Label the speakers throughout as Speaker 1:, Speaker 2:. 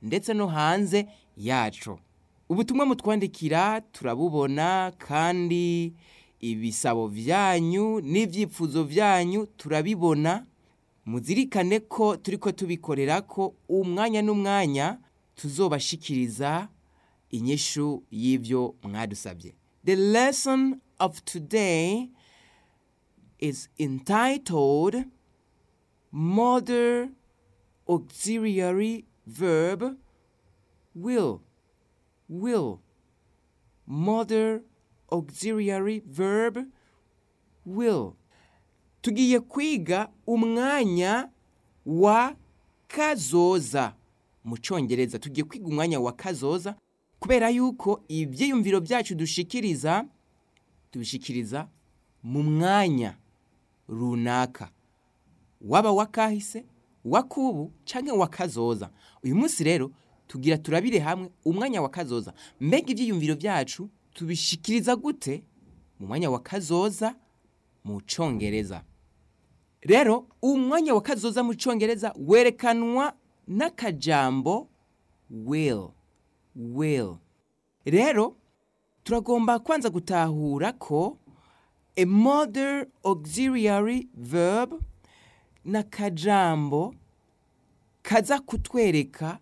Speaker 1: ndetse no hanze yacu ubutumwa mutwandikira turabubona kandi ibisabo byanyu n'ibyifuzo byanyu turabibona muzirikane ko turi ko tubikorera ko umwanya n'umwanya tuzobashikiriza inyishu y'ibyo mwadusabye the lesson of today is entitled modern auxiliary verb will will modern auxiliary verb will tugiye kwiga umwanya wa kazoza mu cyongereza tugiye kwiga umwanya wa kazoza kubera yuko ibyiyumviro byacu dushikiriza tubishikiriza mu mwanya runaka waba wakahise wakubu cyangwa wakazoza uyu munsi rero tugira turabire hamwe umwanya wa kazoza mbega ibyiyumviro byacu tubishikiriza gute mu mwanya wa kazoza mu cyongereza rero umwanya wa kazoza mu cyongereza werekanwa n'akajambo will will rero turagomba kwanza gutahura ko a modern auxiliary verb n'akajambo kaza kutwereka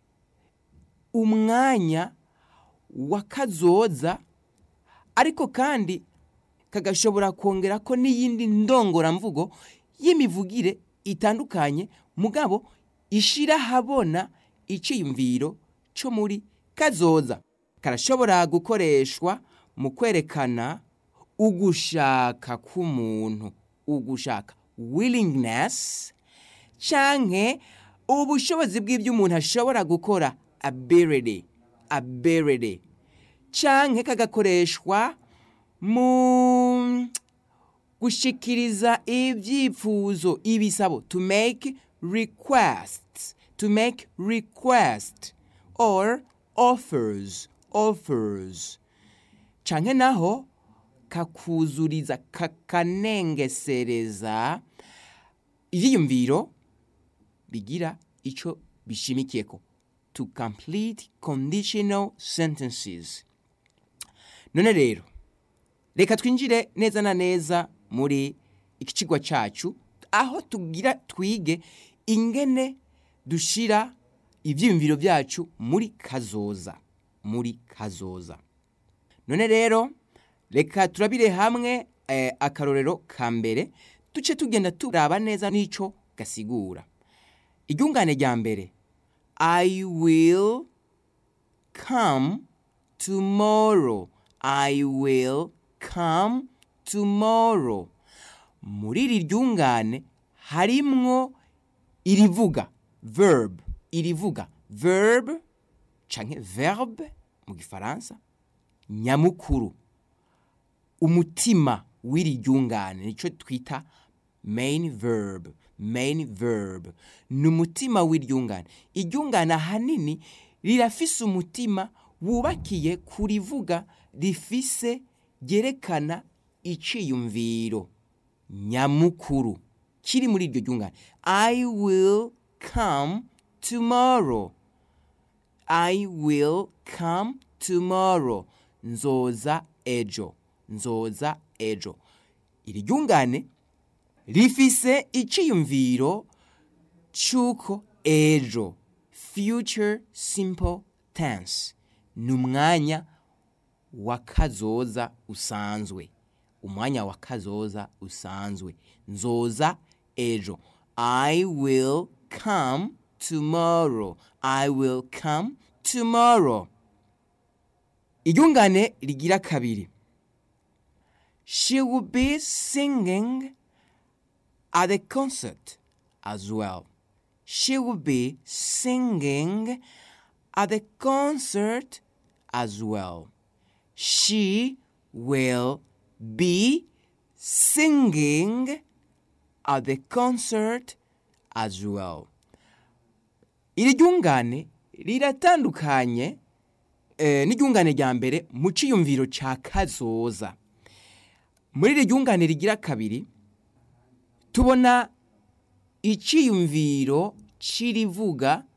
Speaker 1: umwanya wa kazoza ariko kandi kagashobora kongera ko n'iyindi ndongoramvugo y'imivugire itandukanye mugabo ishira habona iciyumviro cyo muri kazoza karashobora gukoreshwa mu kwerekana ugushaka k'umuntu ugushaka willingness canke ubushobozi bw'ibyo umuntu ashobora gukora ability ability canke kagakoreshwa mu gushikiriza ibyifuzo ibisabo to make requests to make request or offers offers canke naho kakuzuriza kakanengesereza ivyiyumviro bigira ico bishimikiyeko to complete conditional sentences none rero reka twinjire neza na neza muri iki kigwa cyacu aho tugira twige ingene dushira ibyiyumviro byacu muri kazoza muri kazoza none rero reka turabire hamwe eh, akarorero ka mbere duce tugenda turaba neza n'icyo gasigura iryungane rya mbere i will come tomorrow i will come tomorrow muri iri ryungane harimwo irivuga verb irivuga verb canke verbe mu gifaransa nyamukuru umutima w'iri ryungane nicyo twita main verb main verb ni umutima w'iryungane iryungane ahanini rirafise umutima wubakiye kurivuga rifise ryerekana iciyumviro nyamukuru kiri muri iryo ryungane i will come tomorrow i will come tomorrow nzoza ejo nzoza ejo iri ryungane rifise iciyumviro c'uko ejo future simple tense ni umwanya wa kazoza usanzwe umwanya wa kazoza usanzwe nzoza ejo i will come tomorrow i will come tomorrow iryungane rigira kabiri she will be singing at the concert as well she will be singing at the concert as well she will be singing at the concert as well iri ryungane riratandukanye eh, n'iryungane rya mbere mu ciyumviro ca kazoza muri iri ryungane rigira kabiri tubona iciyumviro c'irivuga